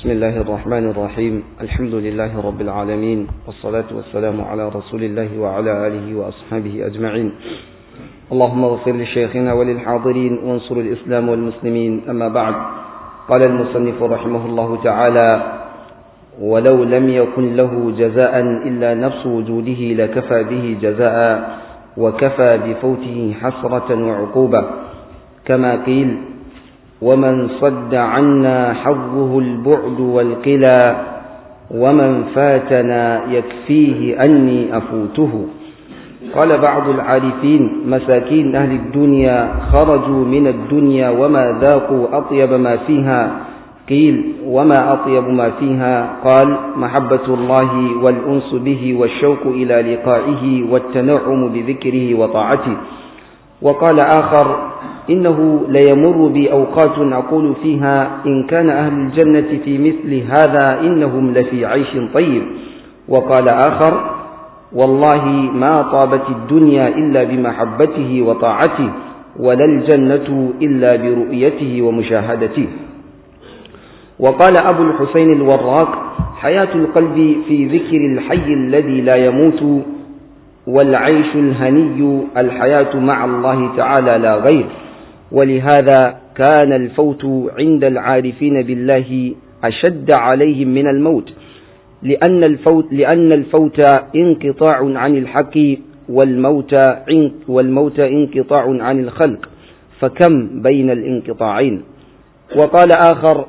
بسم الله الرحمن الرحيم الحمد لله رب العالمين والصلاة والسلام على رسول الله وعلى آله وأصحابه أجمعين اللهم اغفر لشيخنا وللحاضرين وانصر الإسلام والمسلمين أما بعد قال المصنف رحمه الله تعالى ولو لم يكن له جزاء إلا نفس وجوده لكفى به جزاء وكفى بفوته حسرة وعقوبة كما قيل ومن صد عنا حظه البعد والقلى ومن فاتنا يكفيه أني أفوته قال بعض العارفين مساكين أهل الدنيا خرجوا من الدنيا وما ذاقوا أطيب ما فيها قيل وما أطيب ما فيها قال محبة الله والأنس به والشوق إلى لقائه والتنعم بذكره وطاعته وقال آخر إنه ليمر بي أوقات أقول فيها إن كان أهل الجنة في مثل هذا إنهم لفي عيش طيب وقال آخر والله ما طابت الدنيا إلا بمحبته وطاعته ولا الجنة إلا برؤيته ومشاهدته وقال أبو الحسين الوراق حياة القلب في ذكر الحي الذي لا يموت والعيش الهني الحياة مع الله تعالى لا غير ولهذا كان الفوت عند العارفين بالله أشد عليهم من الموت لأن الفوت, لأن الفوت انقطاع عن الحق والموت, والموت انقطاع عن الخلق فكم بين الانقطاعين وقال آخر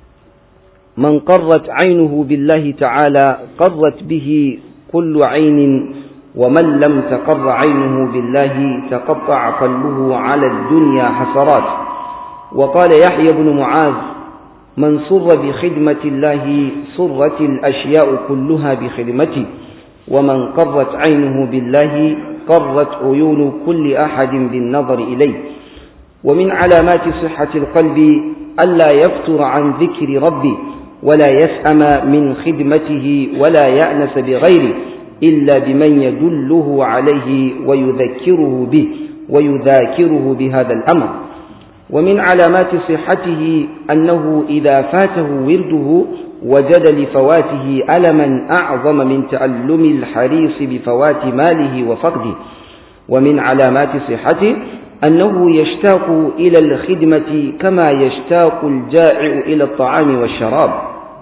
من قرت عينه بالله تعالى قرت به كل عين ومن لم تقر عينه بالله تقطع قلبه على الدنيا حسرات وقال يحيى بن معاذ من سر بخدمة الله سرت الأشياء كلها بخدمته ومن قرت عينه بالله قرت عيون كل أحد بالنظر إليه ومن علامات صحة القلب ألا يفتر عن ذكر ربه ولا يسأم من خدمته ولا يأنس بغيره إلا بمن يدله عليه ويذكره به ويذاكره بهذا الأمر ومن علامات صحته أنه إذا فاته ورده وجد لفواته ألما أعظم من تألم الحريص بفوات ماله وفقده ومن علامات صحته أنه يشتاق إلى الخدمة كما يشتاق الجائع إلى الطعام والشراب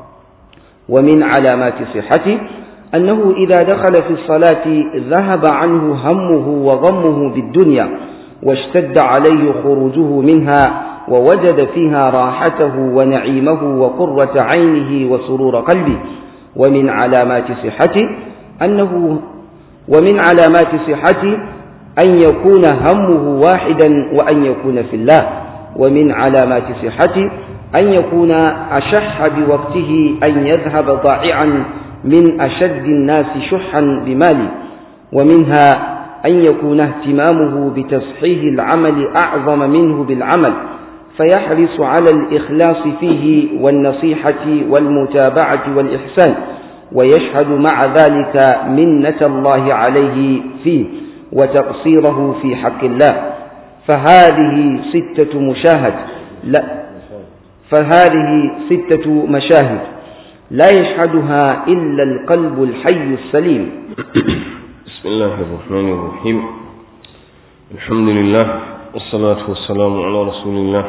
ومن علامات صحته أنه إذا دخل في الصلاة ذهب عنه همه وغمه بالدنيا واشتد عليه خروجه منها ووجد فيها راحته ونعيمه وقرة عينه وسرور قلبه ومن علامات صحته أنه ومن علامات صحته أن يكون همه واحدا وأن يكون في الله ومن علامات صحته أن يكون أشح بوقته أن يذهب ضائعا من أشد الناس شحا بماله ومنها أن يكون اهتمامه بتصحيح العمل أعظم منه بالعمل فيحرص على الإخلاص فيه والنصيحة والمتابعة والإحسان ويشهد مع ذلك منة الله عليه فيه وتقصيره في حق الله فهذه ستة مشاهد لا فهذه ستة مشاهد لا يشهدها إلا القلب الحي السليم بسم الله الرحمن الرحيم الحمد لله والصلاة والسلام على رسول الله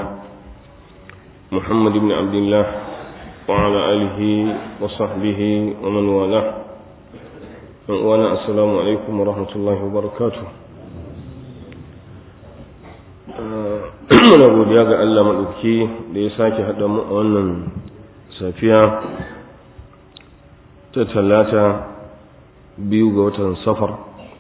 محمد بن عبد الله وعلى آله وصحبه ومن والاه وانا السلام عليكم ورحمة الله وبركاته muna godiya ga Allah maɗauki da ya sake haɗa mu a wannan safiya ta talata biyu ga watan safar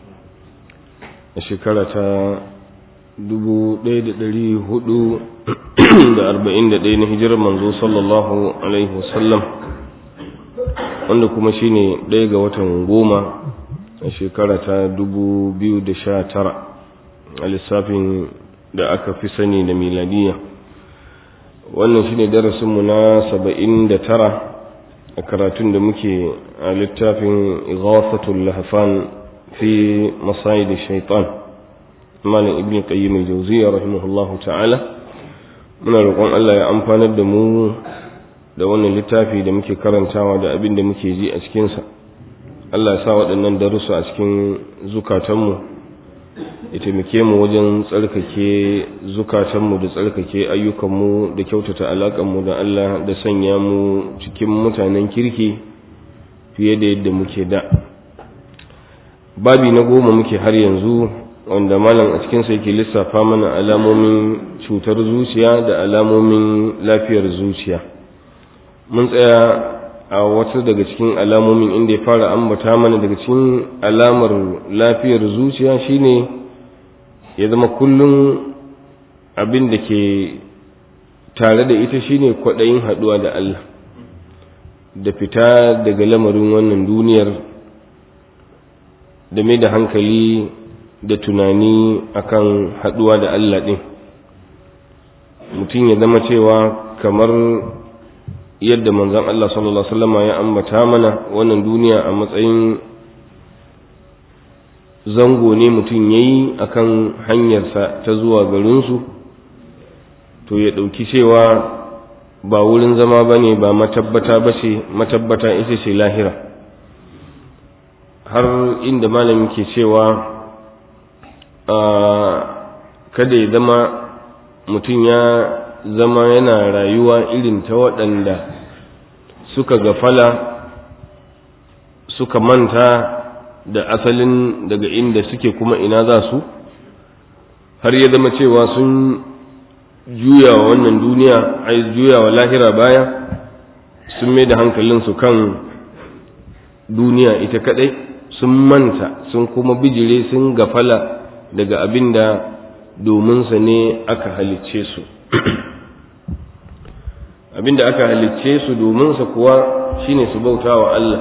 a shekara ta dubu ɗaya da ɗari hudu da arba'in da ɗaya na hijirar manzo sallallahu alaihi wasallam wanda kuma shine ɗaya ga watan goma a shekara ta dubu biyu da sha tara a lissafin da aka fi sani da miladiya wannan shine darasinmu na saba'in da tara a karatun da muke a littafin ighafatul lahfan fi masayid shaitan malam ibn qayyim al-jawziyya rahimahullahu ta'ala muna roƙon Allah ya amfanar da mu da wannan littafi da muke karantawa da abin da muke ji a cikinsa Allah ya sa waɗannan darussa a cikin zukatanmu ya taimake mu wajen tsarkake zukatanmu da tsarkake ayyukanmu da kyautata alaƙanmu da Allah da sanya mu cikin mutanen kirki fiye da yadda muke da babi na goma muke har yanzu wanda malam a cikinsa yake lissafa mana alamomin cutar zuciya da alamomin lafiyar zuciya mun tsaya a wasu daga cikin alamomin inda ya fara ambata mana daga cikin alamar lafiyar zuciya shine ya zama kullum abin da ke tare da ita shine kwaɗayin haɗuwa da Allah da fita daga lamarin wannan duniyar da mai da hankali da tunani akan haɗuwa da Allah ɗin mutum ya zama cewa kamar yadda manzon Allah sallallahu alaihi wasallam ya ambata mana wannan duniya a matsayin zango ne mutum yayi akan hanyarsa ta zuwa garinsu to ya ɗauki cewa ba wurin zama ba ne ba matabbata ba ce matabbata ita ce lahira har inda malami ke cewa kada ya zama mutum ya zama yana rayuwa irin ta waɗanda suka gafala suka manta da asalin daga inda suke kuma ina za su har ya zama cewa sun juya wa wannan duniya ai juya wa lahira baya sun mai da hankalinsu kan duniya ita kadai sun manta sun kuma bijire sun gafala daga abin da dominsa ne aka halicce su abin da aka halicce su dominsa kuwa shine su bauta wa Allah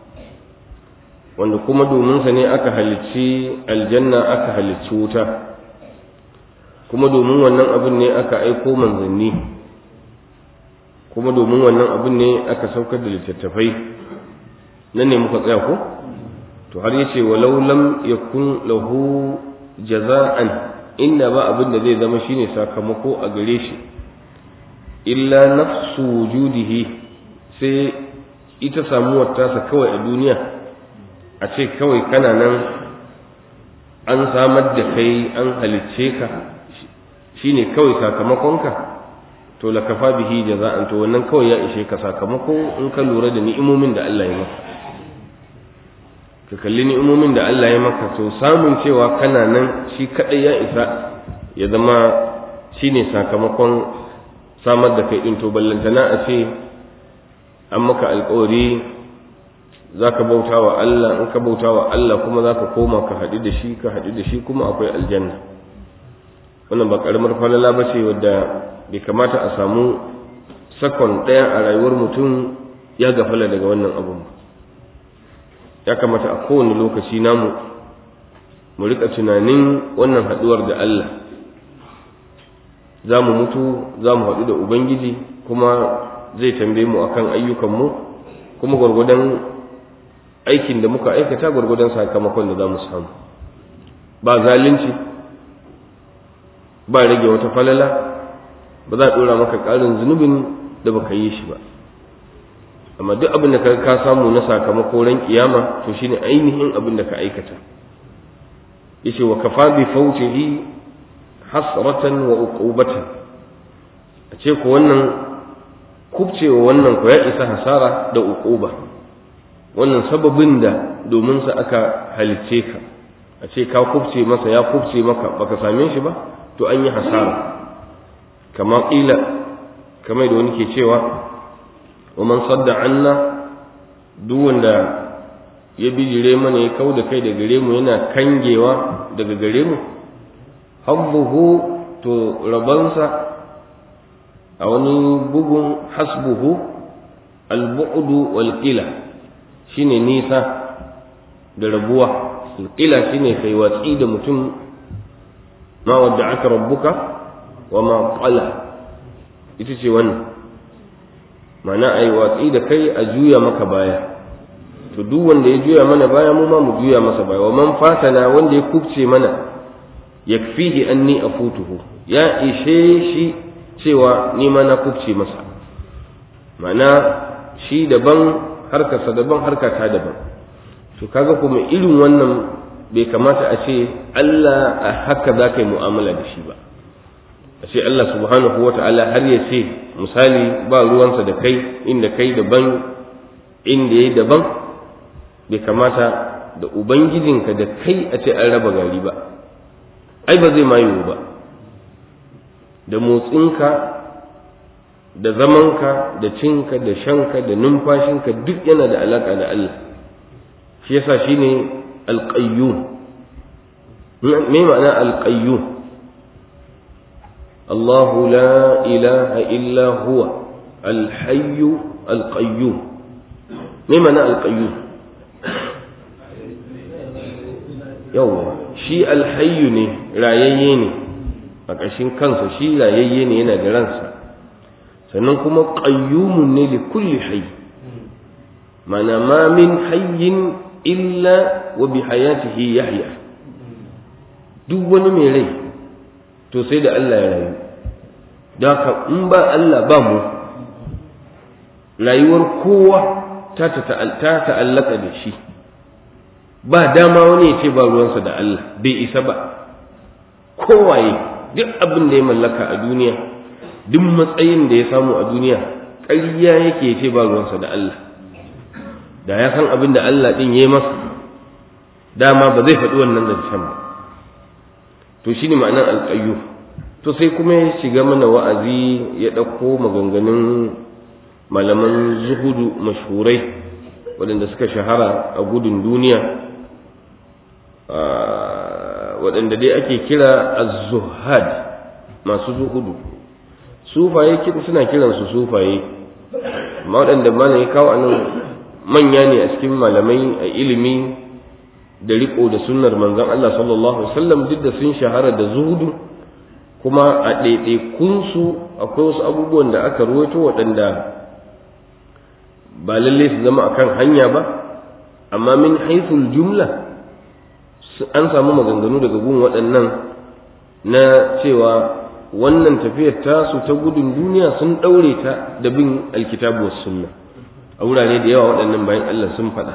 wanda kuma dominsa ne aka halicci aljanna aka halicci wuta kuma domin wannan abin ne aka aiko manzanni kuma domin wannan abin ne aka saukar da littattafai nan ne muka tsaya ko to har yace walau lam yakun lahu jaza'an inda ba abin da zai zama shine sakamako a gare shi illa nafsu wujudihi sai ita samuwar tasa kawai a duniya a ce kawai kana nan an samar da kai an halicce ka shine kawai sakamakonka to la kafa bihi jaza'an to wannan kawai ya ishe ka sakamako in ka lura da ni'imomin da Allah ya maka ka kalli ni'imomin da Allah ya maka to samun cewa kana nan shi kadai ya isa ya zama shine sakamakon samar da kai din to ballantana a ce an maka alƙawari zaka bauta wa Allah in ka bauta wa Allah kuma zaka koma ka haɗu da shi ka haɗu da shi kuma akwai aljanna wannan ba karamar falala ba ce wadda bai kamata a samu sakon ɗaya a rayuwar mutum ya gafala daga wannan abun ya kamata a kowane lokaci namu mu rika tunanin wannan haɗuwar da Allah za mu mutu za mu haɗu da Ubangiji kuma zai tambaye mu akan ayyukanmu kuma gwargwadon aikin da muka aikata gwargwadon sakamakon da za mu samu ba zalunci ba rage wata falala ba za a ɗora maka ƙarin zunubin da baka yi shi ba amma duk abin da ka samu na sakamako ran kiyama to shine ainihin abin da ka aikata yace wa kafa bi fawtihi hasratan wa uqubatan a ce ko wannan kubcewa wannan ko ya isa hasara da uquba wannan sababin da domin sa aka halicce ka a ce ka kubce masa ya kubce maka baka same shi ba to an yi hasara kama ƙila kamar da wani ke cewa wa man sadda anna duk wanda ya bijire mana ya kau da kai da gare mu yana kangewa daga gare mu habbuhu to rabansa a wani bugun hasbuhu albu'du wal qila shine nisa da rabuwa qila shine kai watsi da mutum ma wadda aka rabbuka wa ma qala ita ce wannan mana ai watsi da kai a juya maka baya to duk wanda ya juya mana baya mu ma mu juya masa baya wa man fatana wanda ya kubce mana yakfihi anni afutuhu ya ishe shi cewa ni ma na kubce masa ma'ana shi daban harkarsa daban harkata daban to kaga kuma irin wannan bai kamata a ce Allah a haka za ka yi mu'amala da shi ba a ce Allah subhanahu wa ta'ala har ya ce misali ba ruwansa da kai inda kai daban inda ya daban bai kamata da ubangijinka da kai a ce an raba gari ba ai ba zai mayu ba da motsinka da zamanka da cinka da shanka da numfashinka duk yana da alaka da Allah shi yasa shine alqayyum me ma'ana alqayyum الله لا إله إلا هو الحي القيوم ما معنى القيوم يوم شي الحي ne rayayye ne a ƙashin kansa shi rayayye ne yana da ransa sannan kuma qayyumun ne li kulli hayy mana ma min hayyin illa wa bi hayatihi yahya duk wani mai rai to sai da Allah ya rayu da ka in ba Allah ba mu rayuwar kowa ta ta'allaka da shi ba dama wani ya ce ba ruwansa da Allah bai isa ba kowaye duk abin da ya mallaka a duniya duk matsayin da ya samu a duniya ƙarya yake ya ce ba ruwansa da Allah da ya san abin da Allah ɗin ya yi masa dama ba zai faɗi wannan zancen ba to shine ma'anar alƙayyu to sai kuma ya shiga mana wa'azi ya ɗauko maganganun malaman zuhudu mashhurai waɗanda suka shahara a gudun duniya waɗanda dai ake kira az-zuhad masu zuhudu sufaye suna kiransu sufaye amma waɗanda mana ya kawo anan manya ne a cikin malamai a ilimi da riko da sunnar manzon Allah sallallahu alaihi wasallam duk da sun shahara da zuhudu kuma a ɗaiɗaikunsu akwai wasu abubuwan da aka ruwaito waɗanda ba lalle su zama akan hanya ba amma min haithul jumla an samu maganganu daga gun waɗannan na cewa wannan tafiyar tasu ta gudun duniya sun ɗaure ta da bin alkitabu was sunna a wurare da yawa waɗannan bayan Allah sun faɗa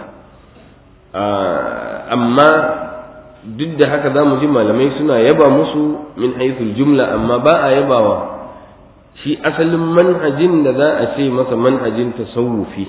amma duk da haka za mu ji malamai suna yaba musu min haithul jumla amma ba a yabawa shi asalin manhajin da za a ce masa manhajin tasawufi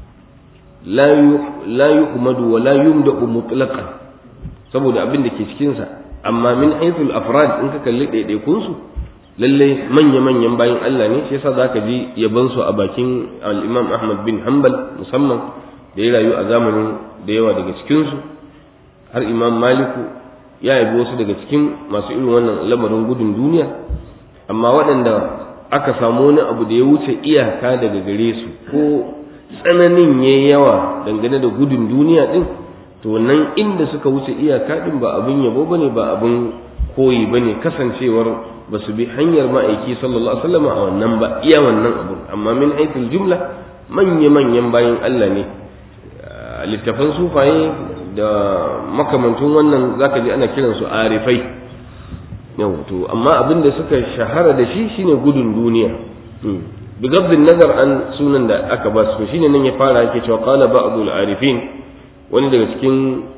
la yuhmadu wa la yumda'u mutlaqan saboda abin da ke cikinsa amma min haithul afrad in ka kalli ɗaiɗaikunsu lalle manya-manyan bayan Allah ne shi yasa zaka ji yaban su a bakin al-Imam Ahmad bin Hanbal musamman da ya rayu a zamanin da yawa daga cikin su har Imam Maliku ya yabi wasu daga cikin masu irin wannan lamarin gudun duniya amma waɗanda aka samu wani abu da ya wuce iyaka daga gare su ko tsananin yayi yawa dangane da gudun duniya din to nan inda suka wuce iyaka din ba abin yabo bane ba abin koyi bane kasancewar ba su bi hanyar ma'aiki sallallahu alaihi wasallam a wannan ba iya wannan abu amma min haithul jumla manya manyan bayan Allah ne littafan sufaye da makamantun wannan zaka ji ana kiran su arifai yau to amma abin da suka shahara da shi shine gudun duniya bigabdin nazar an sunan da aka ba su shine nan ya fara yake cewa qala ba'dul arifin wani daga cikin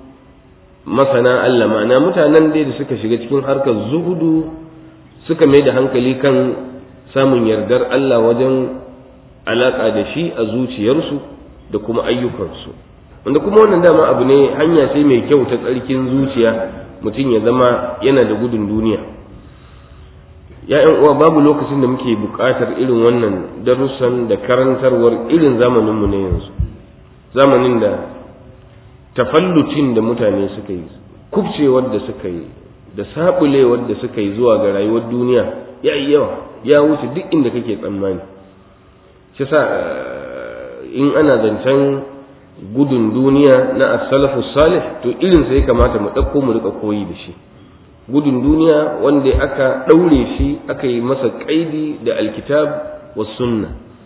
masana Allah ma'ana mutanen dai da suka shiga cikin harkar zuhudu suka mai da hankali kan samun yardar Allah wajen alaƙa da shi a zuciyarsu da kuma ayyukansu wanda kuma wannan dama abu ne hanya sai mai kyau ta tsarkin zuciya mutum ya zama yana da gudun duniya ‘ya'yan uwa babu lokacin da muke buƙatar irin wannan darussan da karantarwar irin zamaninmu na yanzu zamanin da tafallucin da mutane suka yi kubcewar da suka yi da sabulewar da suka yi zuwa ga rayuwar duniya ya yi yawa ya wuce duk inda kake tsammani shi sa in ana zancen gudun duniya na as-salafu salih to irin sai kamata mu ɗauko mu rika koyi da shi gudun duniya wanda aka ɗaure shi aka yi masa ƙaidi da alkitab wa sunna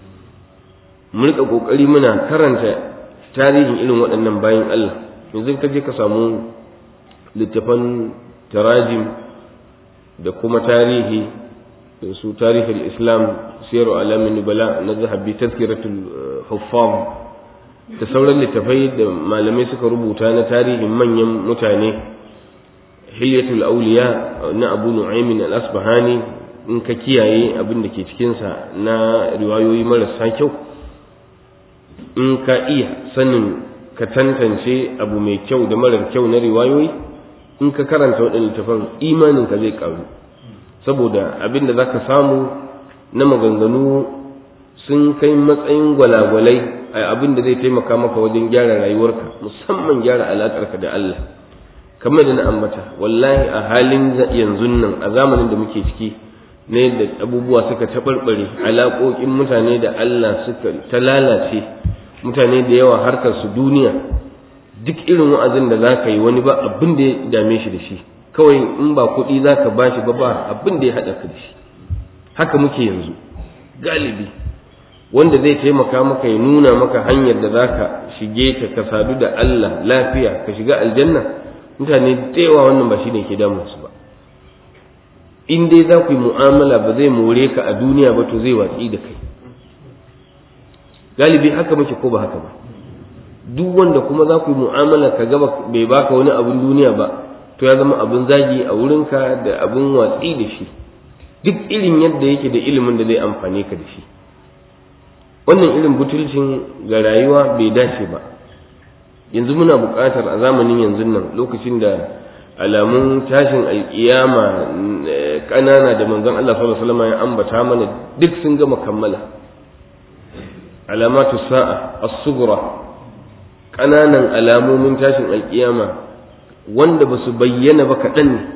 mu rika ƙoƙari muna karanta tarihin irin waɗannan bayan Allah yanzu ka je ka samu littafan tarajim da kuma tarihi su tarihin islam siyar alamin nubala na zahabi tazkiratul huffam da sauran littafai da malamai suka rubuta na tarihin manyan mutane hilyatul auliya na abu nu'aymin al-asbahani in ka kiyaye abin da ke cikinsa na riwayoyi marasa kyau in ka iya sanin ka tantance abu mai kyau da marar kyau na riwayoyi in ka karanta waɗannan littafan imaninka zai ƙaru saboda abin da za ka samu na maganganu sun kai matsayin gwalagwalai a abin da zai taimaka maka wajen gyara rayuwarka musamman gyara alaƙarka da Allah kamar da na ambata wallahi a halin yanzu nan a zamanin da muke ciki na yadda abubuwa suka taɓarɓare alaƙoƙin mutane da Allah suka ta lalace mutane da yawa harkar su duniya duk irin wa'azin da za ka yi wani ba abin da ya dame shi da shi kawai in ba kuɗi za ka ba shi ba ba abin da ya haɗa ka da shi haka muke yanzu galibi wanda zai taimaka maka ya nuna maka hanyar da za ka shige ta ka sadu da Allah lafiya ka shiga aljanna mutane da yawa wannan ba shi ne ke damunsu ba in dai za ku yi mu'amala ba zai more ka a duniya ba to zai watsi da kai galibi haka muke ko ba haka ba duk wanda kuma za ku yi mu'amala ka gaba bai baka wani abin duniya ba to ya zama abin zagi a wurinka da abin watsi da shi duk irin yadda yake da ilimin da zai amfane ka da shi wannan irin butulcin ga rayuwa bai dace ba yanzu muna buƙatar a zamanin yanzu nan lokacin da alamun tashin alƙiyama ƙanana da manzon Allah sallallahu alaihi wasallam ya ambata mana duk sun gama kammala alamatu sa'a as-sughra ƙananan alamomin tashin alƙiyama wanda ba su bayyana ba kaɗan ne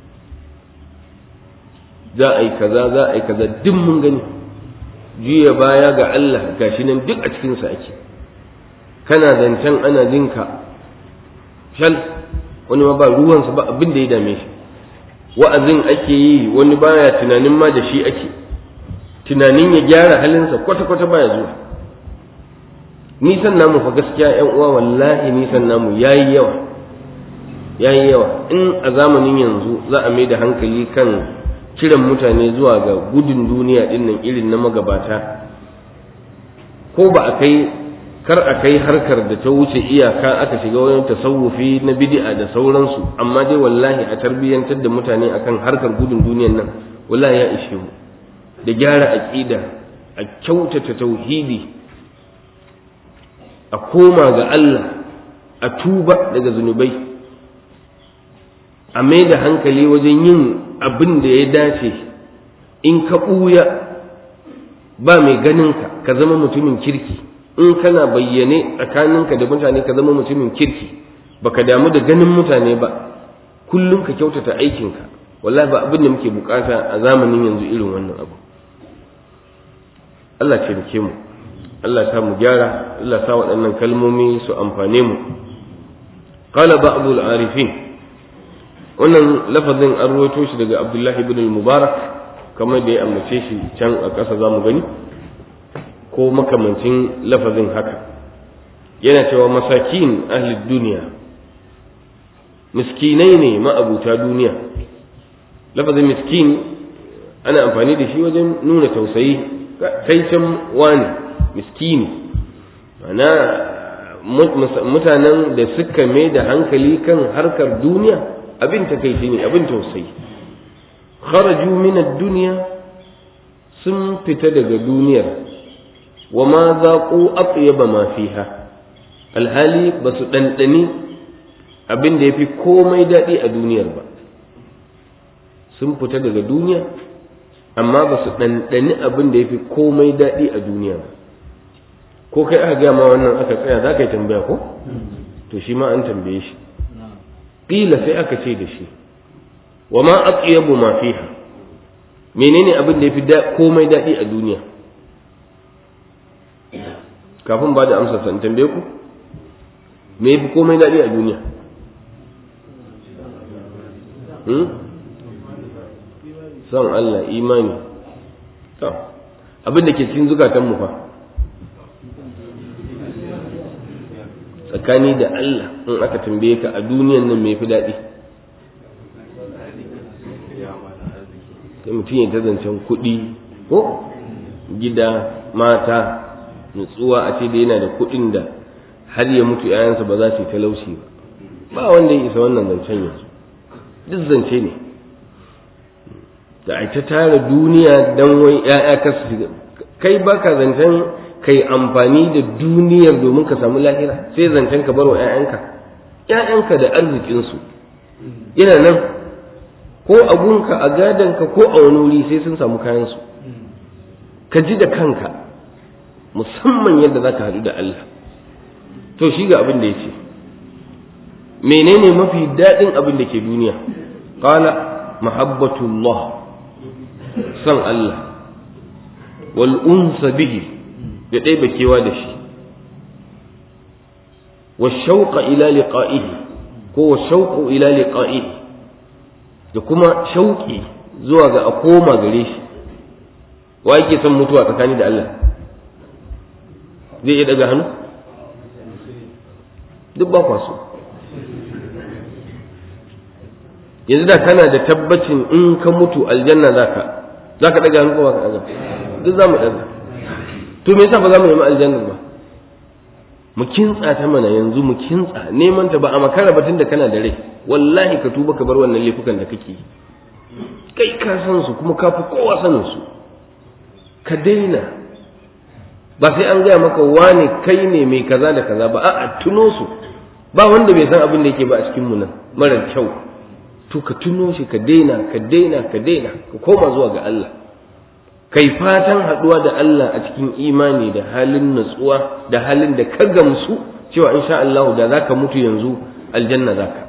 za a yi kaza za a yi kaza duk mun gani juya baya ga Allah gashi nan duk a cikinsa ake kana zancen ana jinka shal wani ma ba ruwansa ba abin da ya dame shi wa'azin ake yi wani baya tunanin ma da shi ake tunanin ya gyara halinsa kwata-kwata baya zuwa nisan namu fa gaskiya yan uwa wallahi nisan namu yayi yawa yayi yawa in a zamanin yanzu za a mai da hankali kan kiran mutane zuwa ga gudun duniya dinnan irin na magabata ko ba a kai kar a kai harkar da ta wuce iyaka aka shiga wani tasawufi na bid'a da sauransu amma dai wallahi a tarbiyyantar da mutane akan harkar gudun duniyan nan wallahi ya ishe mu da gyara aqida a kyautata tauhidi a koma ga Allah a tuba daga zunubai a mai da hankali wajen yin abin da ya dace in ka ɓuya ba mai ganinka ka zama mutumin kirki in kana bayyane tsakaninka da mutane ka zama mutumin kirki baka damu da ganin mutane ba kullum ka kyautata aikinka wallahi ba abin da muke bukata a zamanin yanzu irin wannan abu Allah ce mu Allah sa mu gyara Allah sa waɗannan kalmomi su amfane mu qala ba'dul arifin wannan lafazin an ruwaito shi daga Abdullahi ibn al-Mubarak kamar da ya ambace shi can a ƙasa zamu gani ko makamancin lafazin haka yana cewa masakin ahli duniya miskinai ne ma'abuta duniya lafazin miskin ana amfani da shi wajen nuna tausayi kai can wani miskini mana mutanen da suka mai da hankali kan harkar duniya abin takaici ne abin tausayi kharaju min ad-dunya sun fita daga duniyar wa ma zaqu atyaba ma fiha alhali ba su ɗanɗani abin da ya fi komai daɗi a duniyar ba sun fita daga duniya amma ba su ɗanɗani abin da ya fi komai daɗi a duniya ba ko kai aka gaya ma wannan aka tsaya za ka yi tambaya ko to shi ma an tambaye shi ƙila sai aka ce da shi wa ma aqyabu ma fiha menene abin da ya fi komai daɗi a duniya kafin ba da amsa san tambaye ku me yafi komai daɗi a duniya son Allah imani to abin da ke cikin zukatan mu fa tsakani da Allah in aka tambaye ka a duniyan nan me yafi daɗi sai mutum ya ta zancen kuɗi ko gida mata nutsuwa a ce da yana da kuɗin da har ya mutu ‘ya'yansa ba za su yi talauci ba ba wanda ya isa wannan zancen yanzu duk zance ne da a ta tara duniya don wai ‘ya'ya ka su kai baka zancen kai amfani da duniyar domin ka samu lahira sai zancen ka bar wa ‘ya'yanka ‘ya'yanka da arzikinsu yana nan ko abunka a gadonka ko a wani wuri sai sun samu kayansu ka ji da kanka musamman yadda za ka haɗu da Allah to shi ga abin da ya ce menene mafi daɗin abin da ke duniya ƙala mahabbatullah san Allah wal unsa bihi da ɗaya bakewa da shi wa shauqa ila liqa'ihi ko wa shauqu ila liqa'ihi da kuma shauƙi zuwa ga a koma gare shi wa yake son mutuwa tsakani da Allah zai iya daga hannu duk ba kwaso yanzu da kana da tabbacin in ka mutu aljanna zaka zaka daga hannu ko ba ka daga duk za mu daga to me yasa ba za mu nemi aljanna ba mu kintsa ta mana yanzu mu kintsa neman ta ba a makara batun da kana da rai wallahi ka tuba ka bar wannan laifukan da kake yi kai ka san su kuma ka fi kowa sanin su ka daina ba sai an gaya maka wane kai ne mai kaza da kaza ba a'a tuno su ba wanda bai san abin da yake ba a cikin mu nan mara kyau to ka tuno shi ka daina ka daina ka daina ka koma zuwa ga Allah kai fatan haduwa da Allah a cikin imani da halin natsuwa da halin da ka gamsu cewa insha Allah da zaka mutu yanzu aljanna zaka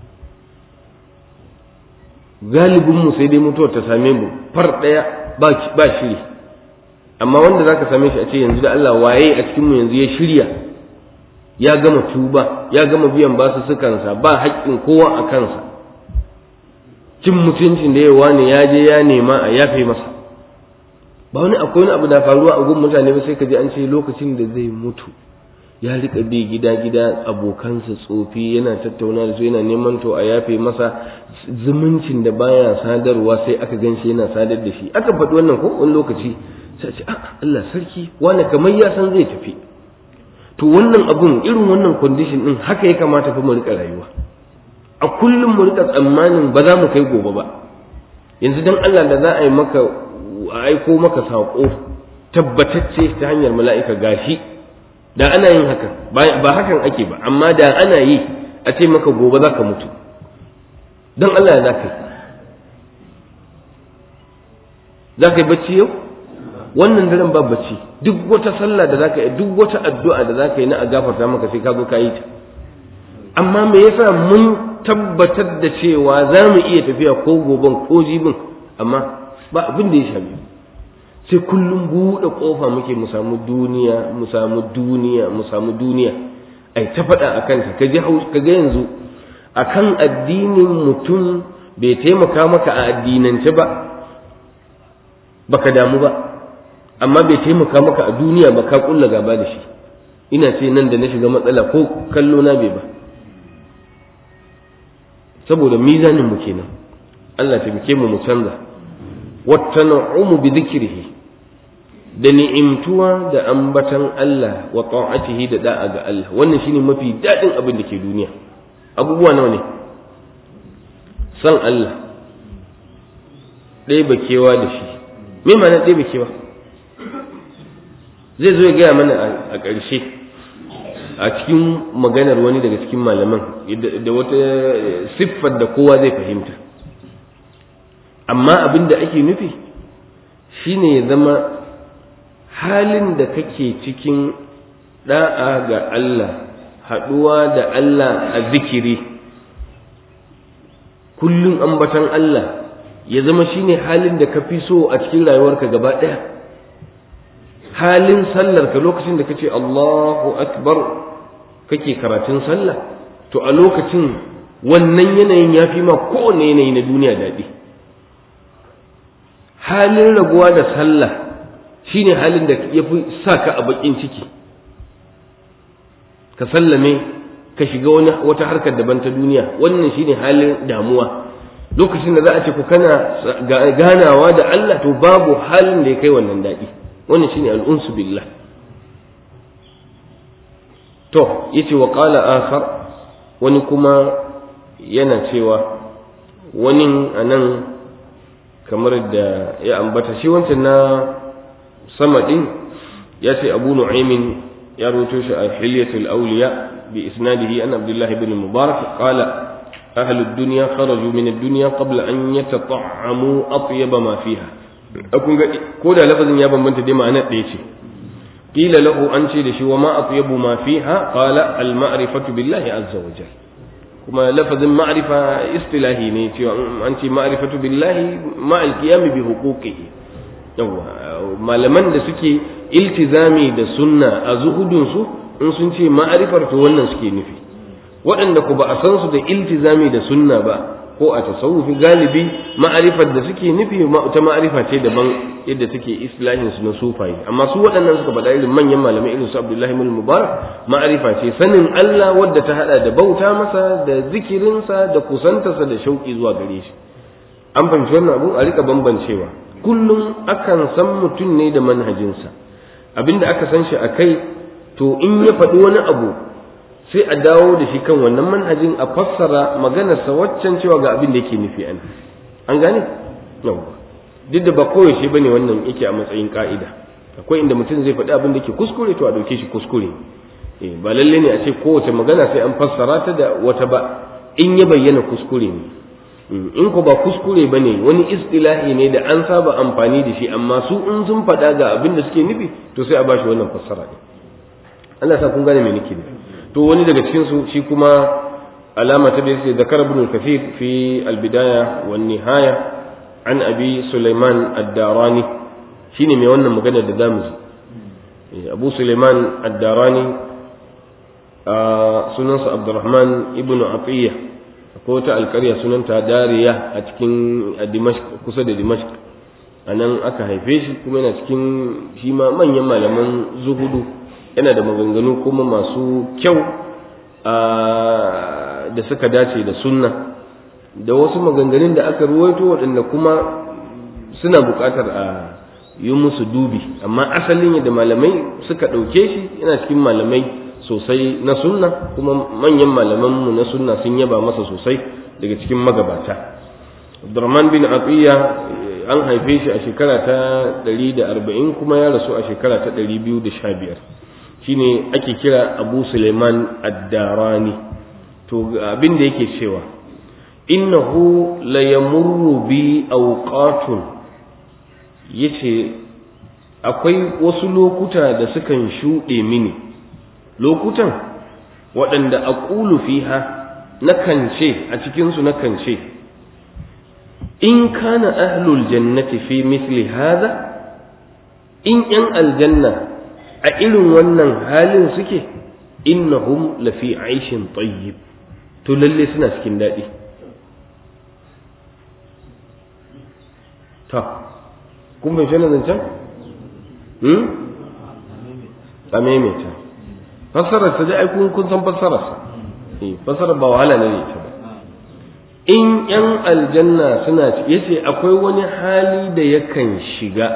galibin mu sai dai mutuwar ta same mu far daya ba ba shiri amma wanda zaka same shi a ce yanzu da Allah waye a cikin mu yanzu ya shirya ya gama tuba ya gama biyan basu sukansa ba haƙƙin kowa a kansa cin mutuncin da yawa ne ya je ya nema a yafe masa ba wani akwai wani abu da faruwa a gun mutane ba sai ka ji an ce lokacin da zai mutu ya rika bi gida gida abokansa tsofi yana tattauna da su yana neman to a yafe masa zumuncin da baya sadarwa sai aka gan shi yana sadar da shi aka faɗi wannan ko wani lokaci sai ce ah Allah sarki wani kamar ya san zai tafi to wannan abun irin wannan condition din haka ya kamata fa mu rika rayuwa a kullum mu rika tsammanin ba za mu kai gobe ba yanzu dan Allah da za a yi maka a aiko maka saƙo tabbatacce ta hanyar mala'ika gashi da ana yin hakan ba hakan ake ba amma da ana yi a ce maka gobe za ka mutu don Allah ya za ka yi za ka yi bacci yau wannan daren ba bacci duk wata sallah da za ka yi duk wata addu'a da za ka yi na a gafarta maka sai ka zo ka yi ta amma me yasa mun tabbatar da cewa za mu iya tafiya ko goben ko jibin amma ba abin da ya shafi sai kullum buɗe ƙofa muke mu samu duniya mu samu duniya mu samu duniya ai ta faɗa a kanta ka ji ka ga yanzu akan addinin mutum bai taimaka maka a addinance ba baka damu ba amma bai taimaka maka a duniya ba ka kulla gaba da shi ina ce nan da na shiga matsala ko kallo na bai ba saboda mizanin mu kenan Allah taimake mu mu canza wattana'umu bi dhikrihi da ni'imtuwa da ambatan Allah wa ta'atihi da da'a ga Allah wannan shine mafi dadin abin da ke duniya abubuwa nawa ne san Allah ɗaya bakewa da shi me ma'ana ɗaya bakewa zai zo ya gaya mana a ƙarshe a cikin maganar wani daga cikin malaman da wata siffar da kowa zai fahimta amma abin da ake nufi shine ya zama halin da kake cikin da'a ga Allah haɗuwa da Allah a zikiri kullum ambatan Allah ya zama shine halin da ka fi so a cikin rayuwarka gaba ɗaya halin sallarka lokacin da kace Allahu akbar kake karatun sallah to a lokacin wannan yanayin ya fi ma kowane yanayi na duniya daɗi halin rabuwa da sallah shine halin da ya fi sa ka a bakin ciki ka sallame ka shiga wani wata harkar daban ta duniya wannan shine halin damuwa lokacin da za a ce ku kana ganawa da Allah to babu halin da ya kai wannan daɗi wannan shine al'unsu billah to yace wa qala akhar wani kuma yana cewa wani anan kamar da ya ambata shi wancan na sama din ya ce abu nu'aymin ya rubuto shi a hilyatul awliya bi isnadihi an abdullah ibn mubarak qala ahlu ad-dunya kharaju min ad-dunya qabla an yatata'amu atyab ma fiha akun ga ko da lafazin ya bambanta dai ma'anar ɗaya ce qila lahu an ce da shi wa ma atyabu ma fiha qala al-ma'rifatu billahi azza wa jalla kuma lafazin ma'rifa istilahi ne cewa an ce ma'rifatu billahi ma'al qiyam bi huquqihi yawa malaman da suke iltizami da sunna a zuhudun su in sun ce ma'rifar to wannan suke nufi waɗanda ku ba a san su da iltizami da sunna ba ko a tasawufi galibi ma'arifar da suke nufi ta ma'arifa ce daban yadda suke islahin su na sufaye amma su waɗannan suka faɗa irin manyan malamai irin su Abdullahi ibn Mubarak ma'arifa ce sanin Allah wadda ta hada da bauta masa da zikirinsa da kusantarsa da shauki zuwa gare shi an fahimci wannan abu a rika bambancewa kullum akan san mutum ne da manhajinsa abinda aka san shi a kai to in ya faɗi wani abu sai a dawo da shi kan wannan manhajin a fassara maganarsa waccan cewa ga abin da yake nufi an an gane yawwa duk da ba koyaushe ba ne wannan yake a matsayin ka'ida akwai inda mutum zai faɗi abin da yake kuskure to a ɗauke shi kuskure eh ba lalle ne a ce kowace magana sai an fassara ta da wata ba in ya bayyana kuskure ne in ko ba kuskure ba ne wani istilahi ne da an saba amfani da shi amma su in sun faɗa ga abin da suke nufi to sai a ba shi wannan fassara ne Allah sa kun gane me nake nufi to wani daga cikin su shi kuma alama ta da yake zakar ibn al-kathir fi al-bidaya wan nihaya an abi sulaiman ad-darani shine mai wannan magana da zamu ji abu sulaiman ad-darani sunansa abdurrahman ibn atiyya akwai wata alƙarya sunanta dariya a cikin dimashq kusa da dimashq a nan aka haife shi kuma yana cikin shi ma manyan malaman zuhudu yana da maganganu kuma masu kyau da suka dace da sunna da wasu maganganun da aka ruwaito waɗanda kuma suna buƙatar a yi musu dubi amma asalin yadda malamai suka ɗauke shi yana cikin malamai sosai na sunna kuma manyan malamanmu na sunna sun yaba masa sosai daga cikin magabata Abdurrahman bin Atiyya an haife shi a shekara ta 140 kuma ya rasu a shekara ta 215 shine ake kira Abu Suleiman Ad-Darani to abin da yake cewa innahu la yamurru bi awqatun yace akwai wasu lokuta da sukan shuɗe mini lokutan waɗanda a ƙulu fiha nakan ce a cikinsu nakan ce in kana ahlul jannati fi misli hada in ‘yan aljanna a irin wannan halin suke innahum lafi aishin tayyib to lalle suna cikin daɗi ta kun bai shi zancen? hmm? a maimaita fassarar ta dai kun kun san fassarar sa eh fassarar ba wahala ne ne ta in yan aljanna suna yace akwai wani hali da yakan shiga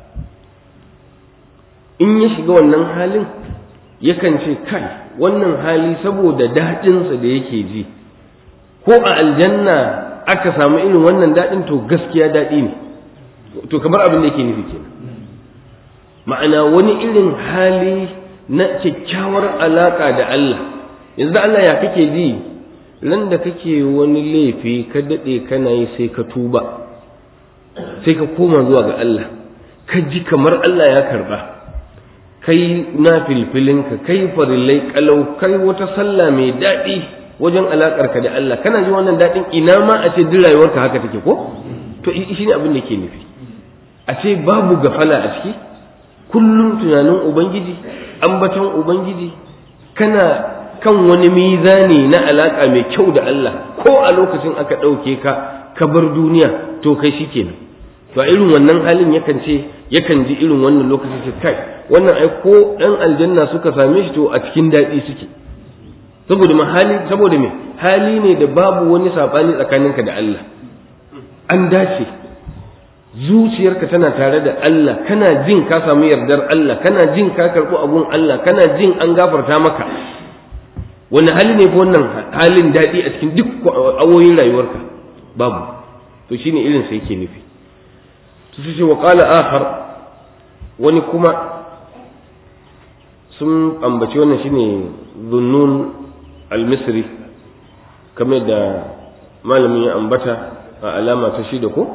in ya shiga wannan halin yakan ce kai wannan hali saboda daɗinsa da yake ji ko a aljanna aka samu irin wannan daɗin to gaskiya daɗi ne to kamar abin da yake nufi kenan ma'ana wani irin hali na kyakkyawar alaƙa da Allah yanzu da Allah ya kake ji ran da kake wani laifi ka daɗe kana yi sai ka tuba sai ka koma zuwa ga Allah ka ji kamar Allah ya karɓa kai na filfilinka kai farillai kalau kai wata sallah mai daɗi wajen alaƙarka da Allah kana ji wannan daɗin ina ma a ce duk rayuwarka haka take ko to shi ne abin da ke nufi a ce babu gafala a ciki kullum tunanin ubangiji ambaton ubangiji kana kan wani mizani na alaka mai kyau da Allah ko a lokacin aka ɗauke ka ka bar duniya to kai shi kenan to a irin wannan halin yakan ce yakan ji irin wannan lokacin ce kai wannan ai ko ɗan aljanna suka same shi to a cikin daɗi suke saboda ma hali saboda me hali ne da babu wani saɓani tsakaninka da Allah an dace zuciyarka tana tare da Allah kana jin ka samu yardar Allah kana jin ka karɓi abun Allah kana jin an gafarta maka wani hali ne wannan halin daɗi a cikin duk awoyin rayuwarka babu to shine irin sai yake nufi to sai ce wa qala akhar wani kuma sun ambaci wannan shine zunnun al-misri kamar da malamin ya ambata a alama ta shida ko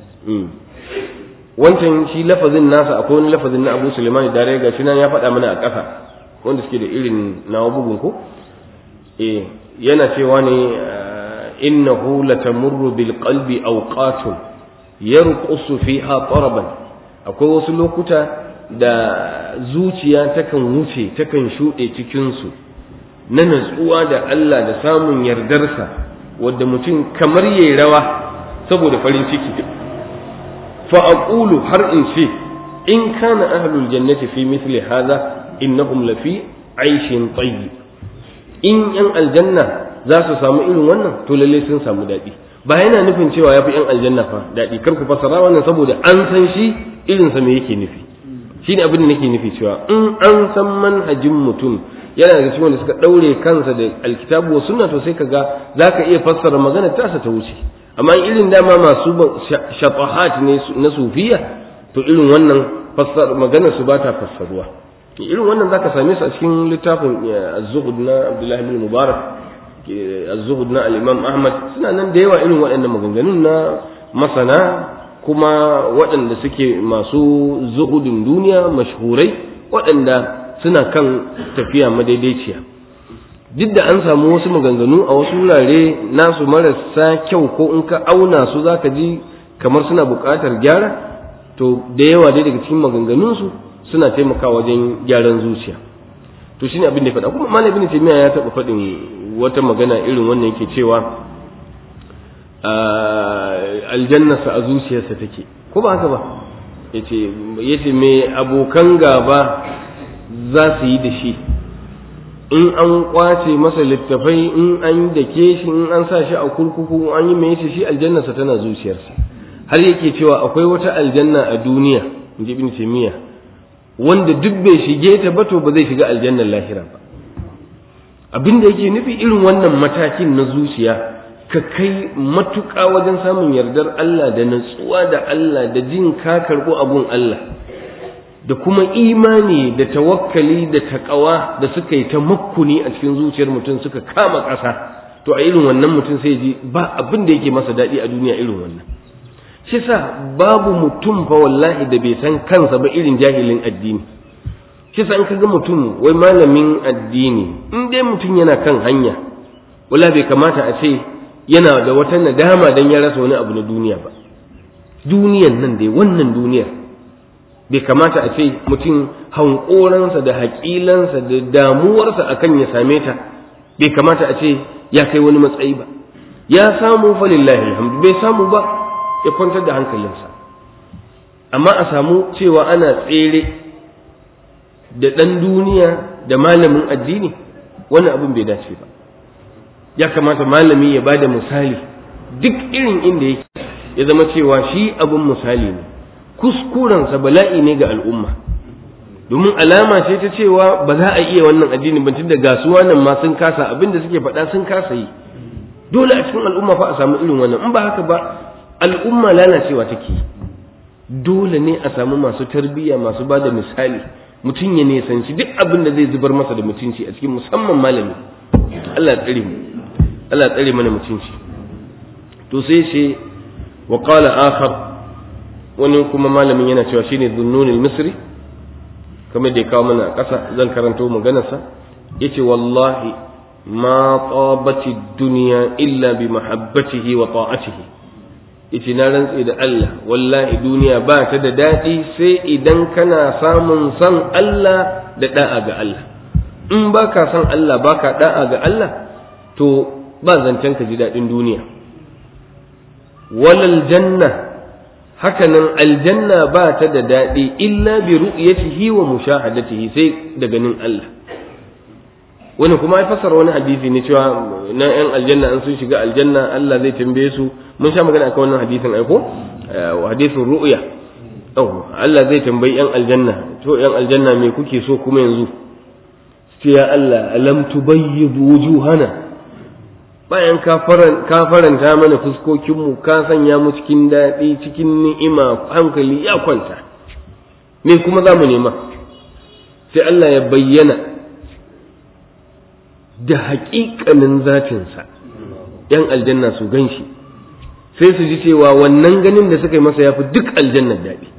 wancan shi lafazin nasa akwai wani lafazin na Abu Sulaiman da ga shi nan ya faɗa mana a ƙasa wanda suke da irin nawa bugun ko eh yana cewa ne innahu latamurru bil qalbi awqatun yarqusu fiha taraban akwai wasu lokuta da zuciya takan wuce takan shuɗe cikin su na natsuwa da Allah da samun yardarsa wadda mutum kamar yayi rawa saboda farin ciki fa aqulu har in ce in kana ahlul jannati fi mithli hadha innahum lafi aishin tayyib in yan aljanna za su samu irin wannan to lalle sun samu daɗi ba yana nufin cewa ya fi yan aljanna fa daɗi kar ku fassara wannan saboda an san shi irin sa me yake nufi shi ne abin da nake nufi cewa in an san manhajin mutum yana daga cikin wanda suka ɗaure kansa da alkitabu wa sunna to sai ka ga za ka iya fassara magana tasa ta wuce amma irin dama masu shafahat ne na sufiya to irin wannan fassara maganar su ba ta fassaruwa irin wannan zaka same su a cikin littafin az-zuhud na Abdullah ibn Mubarak az-zuhud na al-Imam Ahmad suna nan da yawa irin waɗannan maganganun na masana kuma waɗanda suke masu zuhudin duniya mashhurai waɗanda suna kan tafiya madaidaiciya duk da an samu wasu maganganu a wasu wurare nasu marasa kyau ko in ka auna su zaka ji kamar suna buƙatar gyara to da yawa dai daga cikin maganganunsu suna taimakawa wajen gyaran zuciya to shine abin da ya faɗa kuma malam ibn taymiya ya taɓa faɗin wata magana irin wannan yake cewa aljannarsa a zuciyarsa take ko ba haka ba yace yace me abokan gaba za su yi da shi in an kwace masa littafai in an dake shi in an sa shi a kurkuku an yi mai shi aljannarsa tana zuciyarsa har yake cewa akwai wata aljanna a duniya inji ibn taymiya wanda duk bai shige ta ba to ba zai shiga aljannar lahira ba abin da yake nufi irin wannan matakin na zuciya ka kai matuƙa wajen samun yardar Allah da natsuwa da Allah da jin ka karɓo abun Allah da kuma imani da tawakkali da taƙawa da suka yi ta makkuni a cikin zuciyar mutum suka kama ƙasa to a irin wannan mutum sai ji ba abin da yake masa daɗi a duniya irin wannan shi sa babu mutum fa wallahi da bai san kansa ba irin jahilin addini shi sa in ka ga mutum wai malamin addini in dai mutum yana kan hanya wala bai kamata a ce yana da wata nadama dan ya rasa wani abu na duniya ba duniyan nan dai wannan duniyar bai kamata a ce mutum hankoransa da haƙilansa da damuwarsa akan ya same ta bai kamata a ce ya kai wani matsayi ba ya samu falillahi alhamdu bai samu ba ya kwantar da hankalinsa amma a samu cewa ana tsere da ɗan duniya da malamin addini wannan abin bai dace ba ya kamata malami ya ba da misali duk irin inda yake ya zama cewa shi abin misali ne kuskurensa bala'i ne ga al'umma domin alama ce ta cewa ba za a iya wannan addini ba tunda gasuwa nan ma sun kasa abin da suke faɗa sun kasa yi dole a cikin al'umma fa a samu irin wannan in ba haka ba al'umma lalacewa take dole ne a samu masu tarbiyya masu ba da misali mutum ya nisanci duk abin da zai zubar masa da mutunci a cikin musamman malami Allah ya tsare mu Allah ya tsare mana mutunci to sai ce wa qala akhar wani kuma malamin yana cewa shine dhunnun al-misri kamar da ya kawo mana a ƙasa zan karanto maganarsa yace wallahi ma tabati dunya illa bi mahabbatihi wa ta'atihi yace na rantse da Allah wallahi duniya ba ta da daɗi sai idan kana samun san Allah da da'a ga Allah in ba ka san Allah ba ka da'a ga Allah to ba zancen ka ji daɗin duniya walal janna hakanan aljanna ba ta da daɗi illa bi ru'yatihi wa mushahadatihi sai da ganin Allah wani kuma ya fassara wani hadisi ne cewa na yan aljanna an sun shiga aljanna Allah zai tambaye su mun sha magana akan wannan hadisin aiko hadisin ru'ya oh Allah zai tambayi yan aljanna to yan aljanna me kuke so kuma yanzu sai ya Allah alam tubayyid wujuhana bayan ka faranta mana fuskokinmu ka sanya mu cikin daɗi cikin ni'ima hankali ya kwanta me kuma za mu nema sai Allah ya bayyana da haƙiƙanin zatinsa ‘yan aljanna su gan shi sai su ji cewa wannan ganin da suka yi masa ya fi duk aljannar daɗi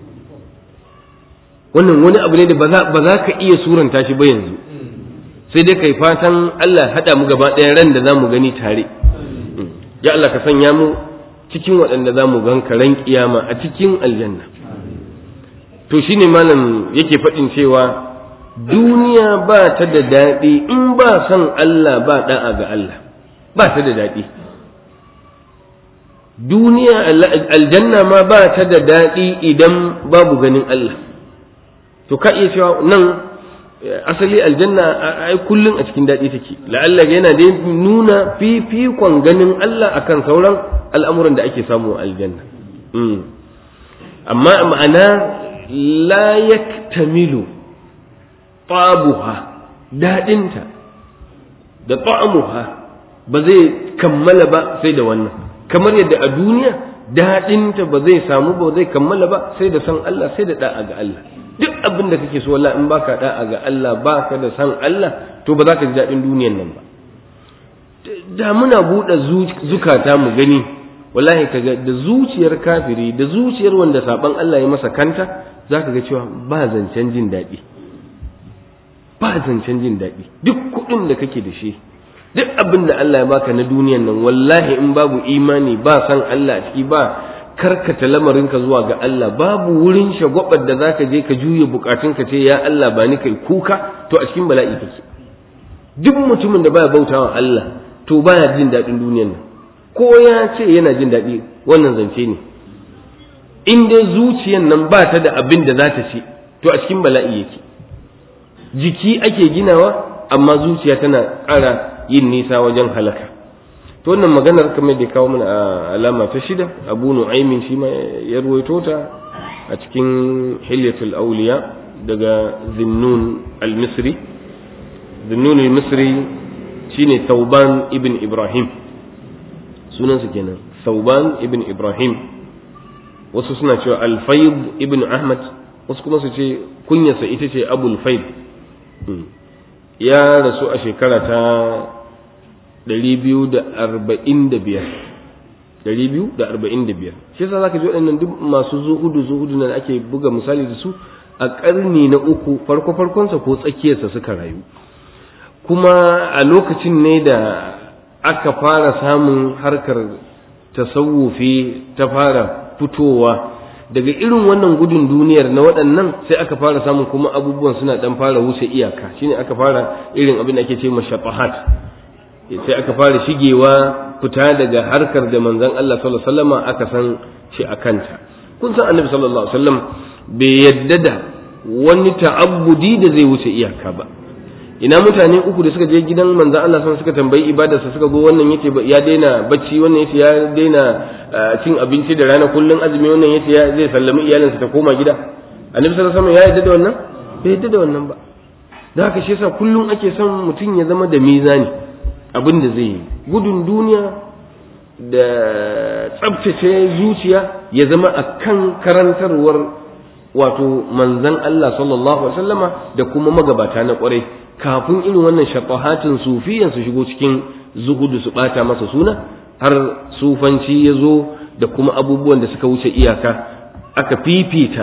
wannan wani abu ne da ba za ka iya suranta shi ba yanzu sai dai kai fatan Allah haɗa mu gaba ɗaya ran da za mu gani tare ya Allah ka sanya mu cikin waɗanda za mu gan ran kiyama a cikin aljanna to shine malam yake faɗin cewa duniya ba ta da daɗi in ba san Allah ba ɗa'a ga Allah ba ta da daɗi duniya aljanna ma ba ta da daɗi idan babu ganin Allah to ka iya cewa nan asali aljanna ai kullum a cikin daɗi take la'alla yana da nuna fifikon ganin Allah akan sauran al'amuran da ake samu a aljanna amma ma'ana la yaktamilu tabuha daɗinta da ta'amuha ba zai kammala ba sai da wannan kamar yadda a duniya daɗinta ba zai samu ba zai kammala ba sai da san Allah sai da da'a ga Allah duk abin da kake so wallahi in baka da'a ga Allah baka da san Allah to ba za ka ji daɗin duniyan nan ba da muna buɗe zukata mu gani wallahi kaga da zuciyar kafiri da zuciyar wanda saban Allah ya masa kanta zaka ga cewa ba zancen jin daɗi ba zancen jin daɗi duk kuɗin da kake da shi duk abin da Allah ya baka na duniyan nan wallahi in babu imani ba san Allah a ciki ba karkata lamarinka zuwa ga Allah babu wurin shagwabar da zaka je ka juye bukatunka ce ya Allah ba ni kai kuka to a cikin bala'i kake duk mutumin da baya bautawa Allah to baya jin daɗin duniyan nan ko ya ce yana jin daɗi wannan zance ne in dai zuciyan nan ba ta da abin da za ta ci to a cikin bala'i yake jiki ake ginawa amma zuciya tana ƙara yin nisa wajen halaka to wannan maganar kamar da kawo mana a alama ta shida abu nu'aymin shi ma ya ruwaito ta a cikin hilyatul auliya daga zinnun al-misri zinnun al-misri shine sauban ibn ibrahim sunansa kenan sauban ibn ibrahim wasu suna cewa al-fayd ibn ahmad wasu kuma su ce kunyarsa ita ce abul fayd ya rasu a shekara ta 245 shi yasa zaka ji waɗannan duk masu zuhudu zuhudu nan ake buga misali da su a ƙarni na uku farko farkonsa ko tsakiyarsa suka rayu kuma a lokacin ne da aka fara samun harkar tasawufi ta fara fitowa daga irin wannan gudun duniyar na waɗannan sai aka fara samun kuma abubuwan suna ɗan fara wuce iyaka shine aka fara irin abin da ake ce mashafahat sai aka fara shigewa fita daga harkar da manzon Allah sallallahu alaihi wasallam aka san shi a kanta kun san annabi sallallahu alaihi wasallam bai yadda da wani ta'abbudi da zai wuce iyaka ba ina mutane uku da suka je gidan manzon Allah sun suka tambayi ibadarsa suka go wannan yace ya daina bacci wannan yace ya daina cin abinci da rana kullun azumi wannan yace ya zai sallami iyalinsa ta koma gida annabi sallallahu alaihi wasallam ya yadda da wannan bai yadda da wannan ba da haka shi yasa kullun ake son mutum ya zama da mizani abin da zai yi gudun duniya da tsabtace zuciya ya zama a kan karantarwar wato manzan Allah sallallahu Alaihi wasallama da kuma magabata na kwarai kafin irin wannan shafahatin sufiyan su shigo cikin zuhudu su bata masa suna har sufanci ya zo da kuma abubuwan da suka wuce iyaka aka fifita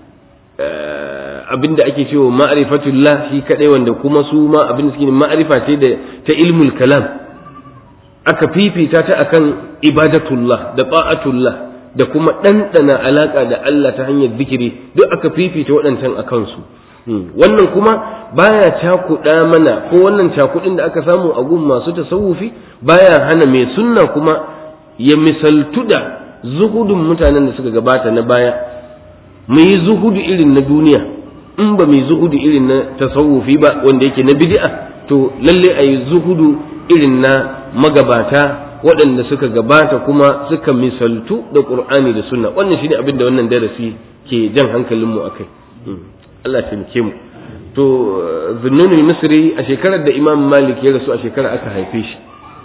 abin da ake cewa ma'rifatullah shi kadai wanda kuma su ma abin da suke ma'rifa ce da ta ilmul kalam aka fifita ta akan ibadatullah da ta'atullah da kuma ɗanɗana alaƙa da Allah ta hanyar zikiri duk aka fifita waɗancan a kansu wannan kuma baya cakuɗa mana ko wannan cakuɗin da aka samu a gun masu tasawufi baya hana mai sunna kuma ya misaltu da zuhudun mutanen da suka gabata na baya mu yi zuhudu irin na duniya in ba mai zuhudu irin na tasawufi ba wanda yake na bid'a to lalle a yi zuhudu irin na magabata waɗanda suka gabata kuma suka misaltu da ƙur'ani da sunna wannan shine abin da wannan darasi ke jan hankalinmu a kai Allah taimake mu to zunnunul misri a shekarar da imam malik ya rasu a shekarar aka haife shi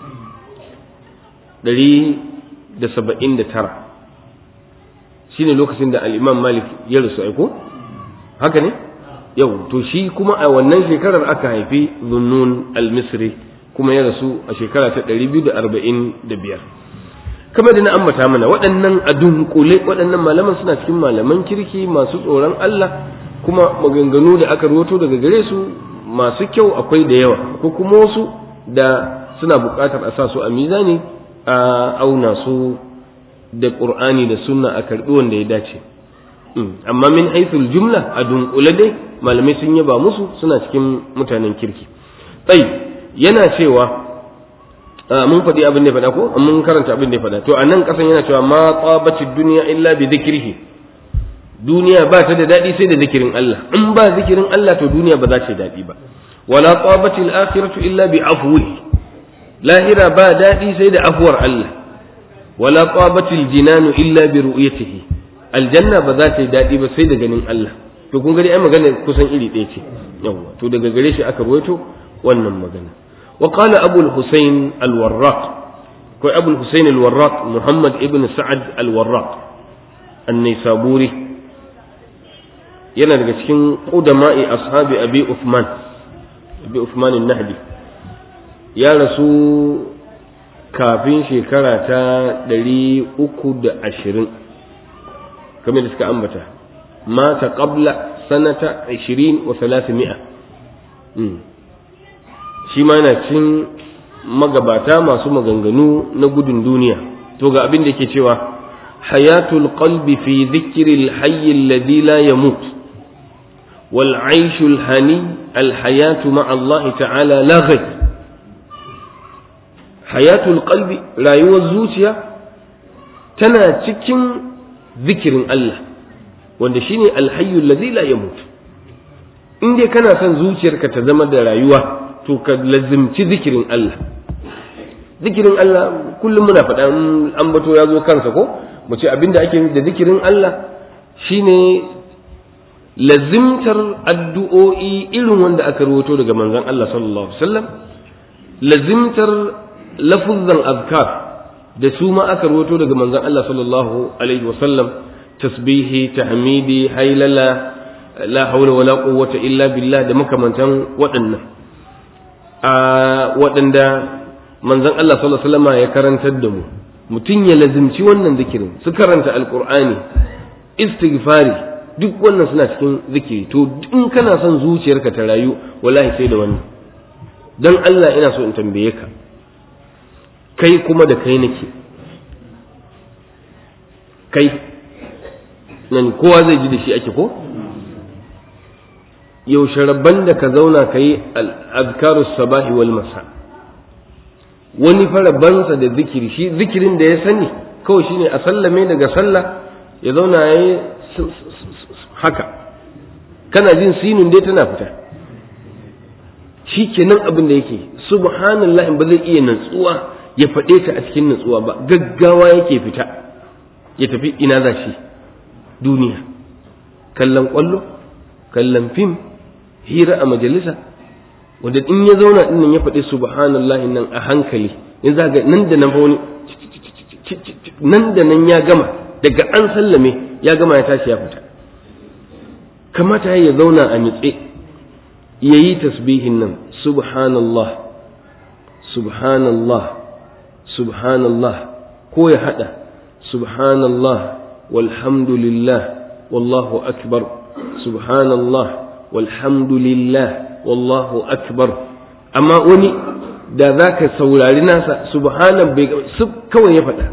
ɗari da saba'in da tara shine lokacin da al'imam malik ya rasu aiko haka ne yau to shi kuma a wannan shekarar aka haifi zunnun al-misri kuma ya rasu a shekara ta ɗari biyu da arba'in da biyar kamar da na ambata mana waɗannan a dunkule waɗannan malaman suna cikin malaman kirki masu tsoron Allah kuma maganganu da aka rawato daga gare su masu kyau akwai da yawa ko kuma wasu da suna buƙatar a sa su a mizani a auna su da ƙur'ani da sunna a karɓi wanda ya dace amma min haithul jumla a dunkule dai malamai sun yaba musu suna cikin mutanen kirki tsayi yana cewa mun faɗi abin da ya faɗa ko mun karanta abin da ya faɗa to a nan ƙasan yana cewa ma tsabaci duniya illa bi zikrihi duniya ba ta da daɗi sai da zikirin Allah in ba zikirin Allah to duniya ba za ta daɗi ba wala tsabaci al-akhiratu illa bi afwihi lahira ba daɗi sai da afuwar Allah wala tsabaci al-jinanu illa bi ru'yatihi aljanna ba za ta yi daɗi ba sai da ganin Allah to kun gani ai magana kusan iri ɗaya ce yawa to daga gare shi aka rawaito wannan magana وقال أبو الحسين الوراق كوي أبو الحسين الوراق محمد ابن سعد الوراق النيسابوري yana daga cikin ƙudama'i ashabi abi Uthman abi Uthman nahdi ya rasu kafin shekara ta ɗari uku da ashirin kamar da suka ambata mata qabla sanata ashirin wa mi'a shi ma yana cin magabata masu maganganu na gudun duniya to ga abin da ke cewa hayatul qalbi fi dhikril hayy alladhi la yamut wal aishul hani al hayatu ma Allah ta'ala la ghayr hayatul qalbi rayuwar zuciya tana cikin zikirin Allah wanda shine al hayy alladhi la yamut in dai kana son zuciyarka ta zama da rayuwa to ka lazimci zikirin Allah zikirin Allah kullum muna faɗa an bato ya zo kansa ko mu ce abinda ake da zikirin Allah shine lazimtar addu'o'i irin wanda aka rawato daga manzon Allah sallallahu alaihi wasallam lazimtar lafuzzan azkar da su ma aka rawato daga manzon Allah sallallahu alaihi wasallam tasbihi tahmidi hailala la haula wala quwwata illa billah da makamantan waɗannan a waɗanda manzon Allah sallallahu alaihi wasallam ya karantar da mu mutum ya lazimci wannan zikirin su karanta alqur'ani istighfari duk wannan suna cikin zikiri to in kana son zuciyarka ta rayu wallahi sai da wannan dan Allah ina so in tambaye ka kai kuma da kai nake kai nan kowa zai ji da shi ake ko yaushe rabban da ka zauna ka yi al'adkaru sabahi wal masa wani farabansa da zikiri shi zikirin da ya sani kawai shine a sallame daga sallah ya zauna ya yi haka kana jin sinun dai tana fita shi kenan abin da yake subhanallah ba zai iya natsuwa ya faɗe ta a cikin natsuwa ba gaggawa yake fita ya tafi ina za shi duniya kallon ƙwallo kallon fim hira a majalisa wanda in ya zauna din nan ya faɗi subhanallah nan a hankali in za ga nan da nan fa wani nan da nan ya gama daga an sallame ya gama ya tashi ya fita kamata ya zauna a nitse ya yi tasbihin nan subhanallah subhanallah subhanallah ko ya haɗa subhanallah walhamdulillah wallahu akbar subhanallah walhamdulillah wallahu akbar amma wani da za ka saurari nasa subhanan bai kawai ya faɗa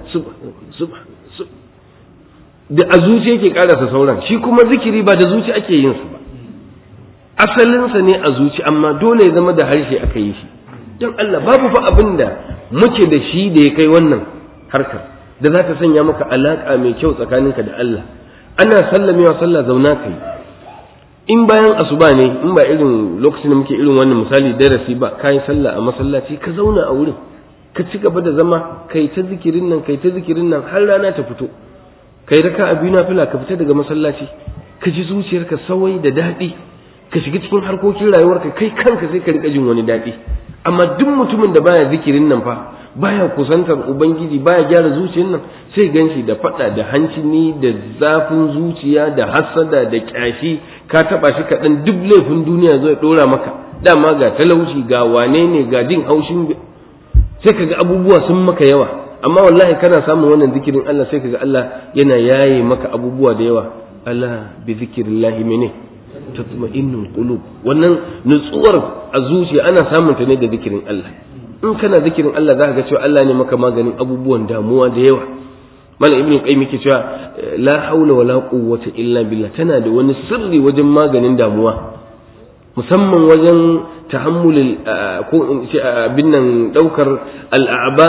da a zuci yake karasa sauran shi kuma zikiri ba da zuci ake yin su ba asalinsa ne a zuci amma dole ya zama da harshe aka yi shi don Allah babu fa abin da muke da shi da ya kai wannan harkar da za ta sanya maka alaƙa mai kyau tsakaninka da Allah ana sallamewa sallah zauna ka yi in bayan asuba ne in ba irin lokacin da muke irin wannan misali darasi ba kayi sallah a masallaci ka zauna a wurin ka ci gaba da zama kai ta zikirin nan kai ta zikirin nan har rana ta fito kai raka a biyu na fila ka fita daga masallaci ka ji zuciyarka sawai da daɗi ka shiga cikin harkokin rayuwarka kai kanka sai ka rika jin wani daɗi amma duk mutumin da baya zikirin nan fa baya kusantar ubangiji baya gyara zuciyar nan sai ganshi da fada da hancini da zafin zuciya da hasada da kyashi ka taba shi kaɗan duk laifin duniya zai ɗora maka dama ga talauci ga wane ne ga jin haushin sai kaga abubuwa sun maka yawa amma wallahi kana samun wannan zikirin Allah sai kaga Allah yana yaye maka abubuwa da yawa ala bi zikrillahi mene tatma'innul qulub wannan nutsuwar a zuciya ana samun ta ne da zikirin Allah in kana zikirin Allah za ka ga cewa Allah ne maka maganin abubuwan damuwa da yawa malam ibnu qayyim yake cewa la haula wala quwwata illa billah tana da wani sirri wajen maganin damuwa musamman wajen tahammulul ko in ce abin nan daukar al'aba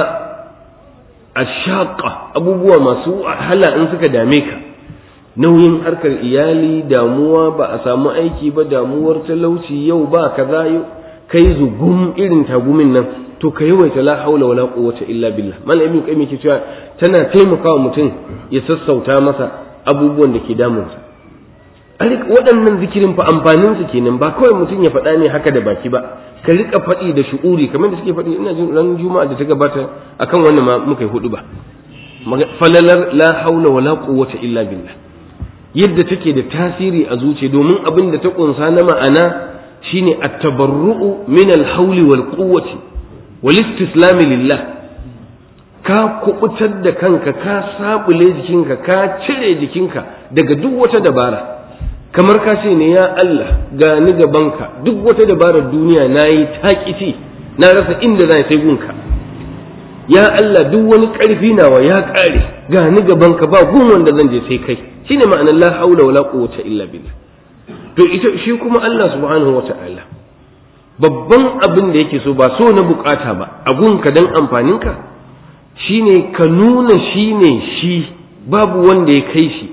ashaqa abubuwa masu wahala in suka dame ka nauyin harkar iyali damuwa ba a samu aiki ba damuwar talauci yau ba kaza yau kai zugum irin tagumin nan to ka yawaita la haula wala quwwata illa billah mal ibn qayyim yake cewa tana taimakawa mutum ya sassauta masa abubuwan da ke damunsa waɗannan zikirin fa amfanin su kenan ba kawai mutum ya faɗa ne haka da baki ba ka rika faɗi da shu'uri kamar da suke faɗi ina jin ran juma'a da ta gabata akan wannan ma muka yi hudu ba falalar la haula wala quwwata illa billah yadda take da tasiri a zuciya domin abin da ta kunsa na ma'ana shine at-tabarru'u min al-hawli wal quwwati wal istislam lillah ka kubutar da kanka ka sabule jikinka ka cire jikinka daga duk wata dabara kamar ka ce ne ya Allah ga ni gabanka duk wata dabarar duniya nayi taƙici na rasa inda zan sai gunka ya Allah duk wani ƙarfi nawa ya ƙare ga ni gabanka ba gun wanda zan je sai kai shine ma'anar la haula wala quwwata illa billah to ita shi kuma Allah subhanahu wata'ala babban abin da yake so ba so na bukata ba agunka dan amfaninka shine ka nuna shine shi babu wanda ya kai shi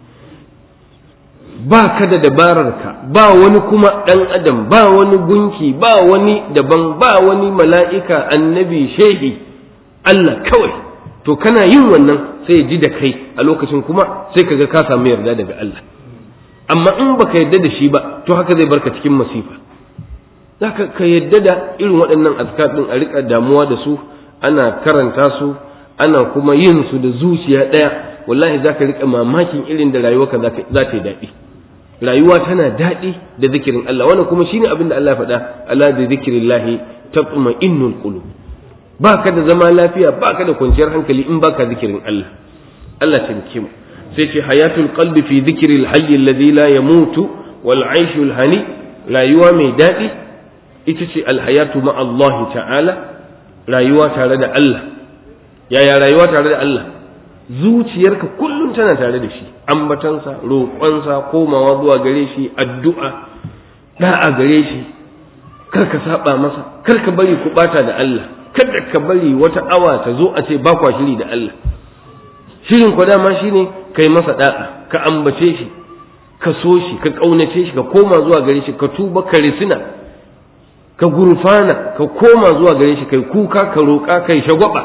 ba ka da dabararka ba wani kuma ɗan adam ba wani gunki ba wani daban ba wani mala'ika annabi shehi Allah kawai to kana yin wannan sai ya ji da kai a lokacin kuma sai kaga ka samu yarda daga Allah amma in baka yarda da shi ba to haka zai barka cikin masifa zaka ka yarda da irin waɗannan azkar din a rika damuwa da su ana karanta su ana kuma yin su da zuciya ɗaya wallahi zaka rika mamakin irin da rayuwarka za ta yi daɗi rayuwa tana daɗi da zikirin Allah wannan kuma shine abin da Allah faɗa ala da zikirillahi tatma'innul qulub baka da zama lafiya baka da kwanciyar hankali in baka zikirin Allah Allah taimake mu sai ce hayatul qalbi fi dhikril hayy alladhi la yamutu wal aishul hani rayuwa mai daɗi ita ce alhayatu ma Allah ta'ala rayuwa tare da Allah yaya rayuwa tare da Allah zuciyarka kullum tana tare da shi ambatansa roƙonsa komawa zuwa gare shi addu'a da'a gare shi kar ka saba masa kar ka bari ku bata da Allah kada ka bari wata awa ta zo a ce ba kwa shiri da Allah shirin ku dama shine kai masa da'a ka ambace shi ka so shi ka kaunace shi ka koma zuwa gare shi ka tuba ka risina ka gurfana ka koma zuwa gare shi kai kuka ka roƙa kai shagwaba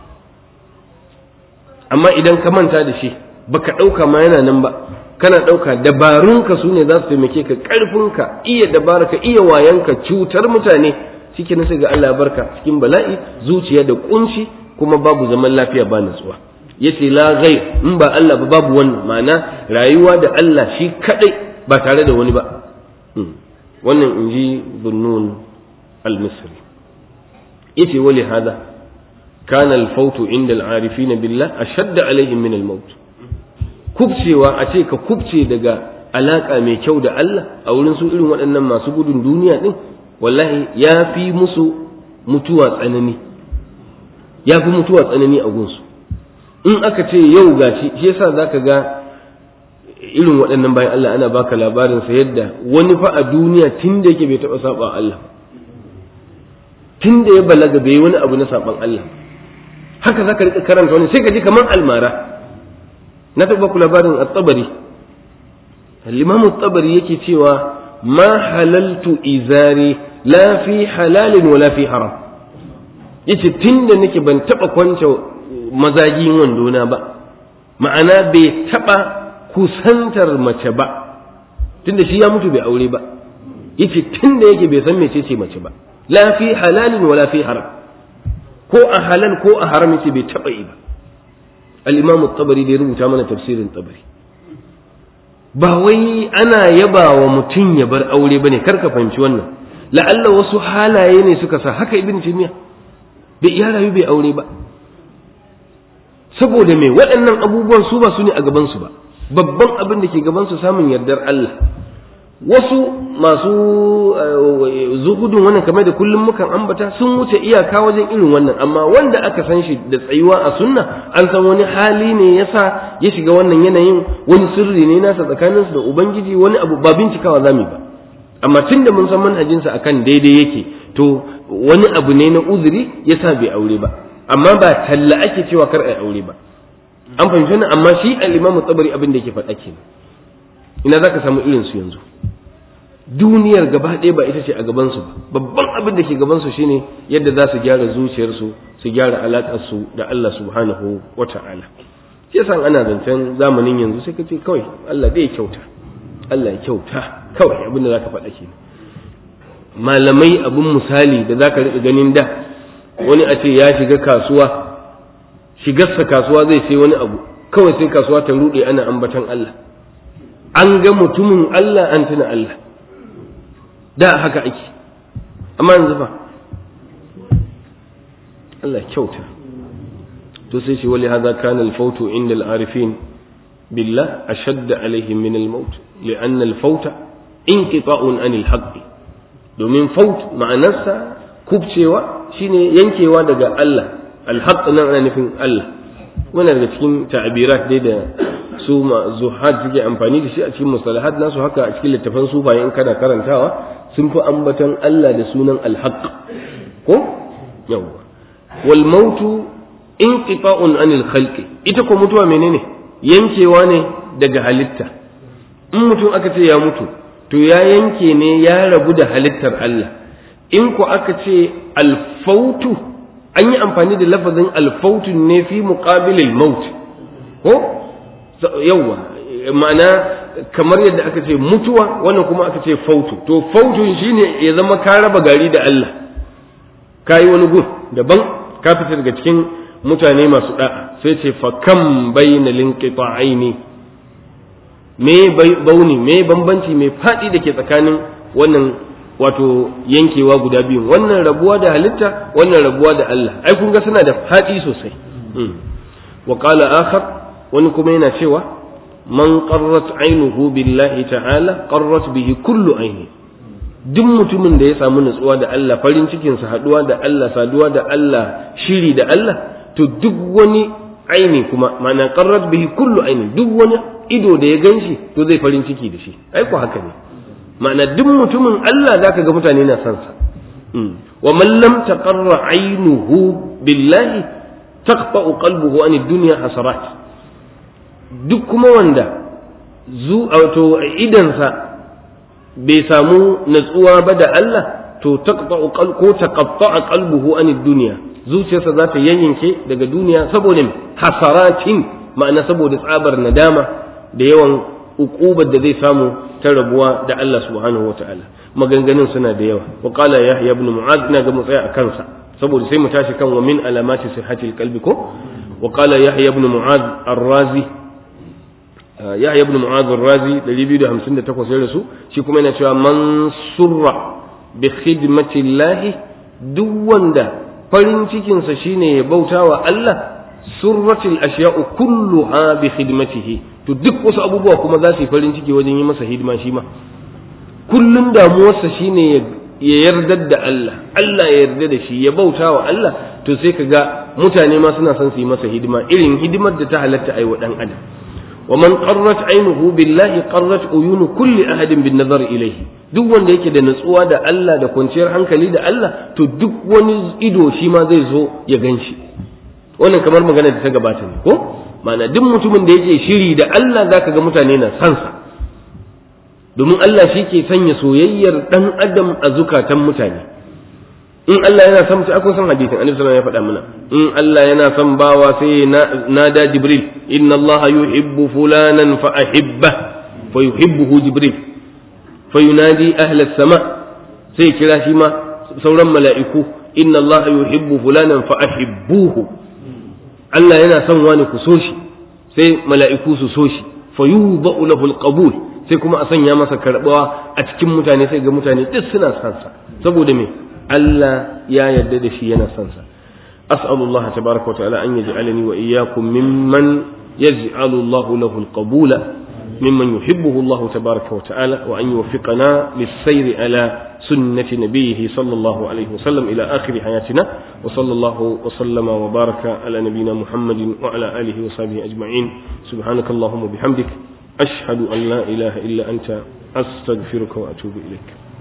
amma idan ka manta da shi baka ɗauka ma yana nan ba kana ɗauka dabarunka su ne za su taimake ka ƙarfinka iya dabaraka iya wayanka cutar mutane cikin sai ga Allah barka cikin bala'i zuciya da kunci kuma babu zaman lafiya ba natsuwa yace la ghayr in ba Allah ba babu wannan ma'ana rayuwa da Allah shi kadai ba tare da wani ba wannan inji Zunnun al-Misri yace wali hada كان الفوت عند العارفين بالله أشد عليهم من الموت kubcewa a ce ka kubce daga alaka mai kyau da Allah a wurin su irin waɗannan masu gudun duniya ɗin wallahi ya fi musu mutuwa tsanani ya fi mutuwa tsanani a gunsu in aka ce yau gashi shi yasa zaka ga irin waɗannan bayan Allah ana baka labarin sa yadda wani fa a duniya tun da yake bai taɓa saba Allah tun da ya balaga bai wani abu na saban Allah haka zaka rika karanta wani sai ka ji kamar almara na taɓa ku labarin at-tabari al-imam tabari yake cewa ma halaltu izari la fi halalin wala fi haram yace tunda nake ban taba kwance mazagin wandona ba ma'ana bai taba kusantar mace ba tunda shi ya mutu bai aure ba yace tunda yake bai san mecece mace ba la fi halalin wala fi haram ko a halal ko a haram yace bai taba yi ba al-imam at-tabari da ya rubuta mana tafsirin tabari ba wai ana yaba wa mutum ya bar aure bane kar ka fahimci wannan la'alla wasu halaye ne suka sa haka ibn timiya bai iya rayu bai aure ba saboda me waɗannan abubuwan su ba su ne a gaban su ba babban abin da ke gaban su samun yardar Allah wasu masu zuhudun wannan kamar da kullum mukan ambata sun wuce iyaka wajen irin wannan amma wanda aka san shi da tsayuwa a sunna an san wani hali ne yasa ya shiga wannan yanayin wani sirri ne nasa tsakaninsu da ubangiji wani abu ba bincikawa zamu ba amma tunda mun san manhajinsa akan daidai yake to wani abu ne na uzuri yasa bai aure ba amma ba talla ake cewa kar ai aure ba an fahimci wannan amma shi al-imamu tabari abin da yake faɗa kenan ina zaka samu irin su yanzu duniyar gaba ɗaya ba ita ce a gabansu ba babban abin da ke gabansu shine yadda za su gyara zuciyarsu su gyara alaƙarsu da Allah subhanahu wa ta'ala shi yasa ana zancen zamanin yanzu sai ka ce kawai Allah zai kyauta Allah ya kyauta kawai abin da za ka faɗa ke malamai abin misali da za ka riƙa ganin da wani a ce ya shiga kasuwa shigarsa kasuwa zai sai wani abu kawai sai kasuwa ta ruɗe ana ambatan Allah an ga mutumin Allah an tuna Allah da haka ake amma yanzu fa Allah kyauta to sai shi wali hadha kana al-fawt inda al-arifin billah ashadd alaihim min al-maut li'an al-fawt inqita'un an al-haqq domin faut ma'anarsa kubcewa shine yankewa daga Allah al-haqq nan ana nufin Allah wannan daga cikin ta'abirat dai da su zuhad suke amfani da shi a cikin mustalahat nasu haka a cikin littafan sufaye in kana karantawa sun fi ambatan Allah da sunan alhaq ko yawwa wal mautu inqita'un anil khalqi ita ko mutuwa menene yankewa ne daga halitta in mutum aka ce ya mutu to ya yanke ne ya rabu da halittar Allah in ko aka ce alfautu an yi amfani da lafazin alfautu ne fi muqabilil maut ko yawwa ma'ana kamar yadda aka ce mutuwa wannan kuma aka ce fautu to fautun shine ya zama ka raba gari da Allah ka yi wani gun daban ka fita daga cikin mutane masu da'a sai ce fa kam bayna linqita'aini me bauni me bambanci me fadi da ke tsakanin wannan wato yankewa guda biyu wannan rabuwa da halitta wannan rabuwa da Allah ai kun ga suna da fadi sosai wa qala akhar wani kuma yana cewa man qarrat ainuhu billahi ta'ala qarrat bihi kullu aini duk mutumin da ya samu nutsuwa da Allah farin cikin sa haduwa da Allah saduwa da Allah shiri da Allah to duk wani aini kuma ma'ana qarrat bihi kullu aini duk wani ido da ya ganshi to zai farin ciki da shi ai ko haka ne ma'ana duk mutumin Allah zaka ga mutane na san sa wa man lam taqarra ainuhu billahi taqta'u qalbuhu an ad-dunya hasarat duk kuma wanda zu wato idansa bai samu natsuwa ba da Allah to taqta'u ko taqatta'a qalbuhu an dunya zuciyarsa za ta yanyanke daga duniya saboda hasaratin ma'ana saboda tsabar nadama da yawan uqubar da zai samu ta rabuwa da Allah subhanahu wata'ala maganganun suna da yawa wa qala yahya ibn mu'adh ina ga mu tsaya a kansa saboda sai mu tashi kan wa min alamati sihhatil qalbi ko wa qala yahya ibn mu'adh ar-razi yahya ibn mu'adh ar-razi 258 ya rasu shi kuma yana cewa man surra bi khidmati llahi duk wanda farin cikin sa shine ya bautawa Allah surratil ashya'u kulluha bi khidmatihi to duk wasu abubuwa kuma za su yi farin ciki wajen yi masa hidima shi ma kullum damuwarsa shine ya yarda da Allah Allah ya yarda da shi ya bautawa Allah to sai ka ga mutane ma suna son su yi masa hidima irin hidimar da ta halatta ai wa dan adam ومن قرت عينه بالله قرت عيون كل أحد بالنظر إليه duk wanda yake da natsuwa da Allah da kwanciyar hankali da Allah to duk wani ido shi ma zai zo ya gan shi wannan kamar magana da ta gabata ne ko ma'ana duk mutumin da yake shiri da Allah zaka ga mutane na sansa domin Allah shi ke sanya soyayyar ɗan adam a zukatan mutane in Allah yana son mutum akwai son hadisin annabi sallallahu ya faɗa mana in Allah yana son bawa sai na da jibril inna Allah yuhibbu fulanan fa ahibba fa yuhibbuhu jibril fa yunadi ahla sama sai kira shi ma sauran mala'iku inna Allah yuhibbu fulanan fa ahibbuhu Allah yana son wani ku so shi sai mala'iku su so shi fa yudau lahu alqabul sai kuma a sanya masa karbawa a cikin mutane sai ga mutane duk suna son sa saboda me Allah ya yarda da shi yana son sa as'alullah tabaraka wa ta'ala an yaj'alani wa iyyakum mimman yaj'alu Allah lahu alqabula mimman yuhibbuhu Allah tabaraka wa ta'ala wa an yuwaffiqana lis-sayri ala سنة نبيه صلى الله عليه وسلم إلى آخر حياتنا وصلى الله وسلم وبارك على نبينا محمد وعلى آله وصحبه أجمعين سبحانك اللهم وبحمدك أشهد أن لا إله إلا أنت أستغفرك وأتوب إليك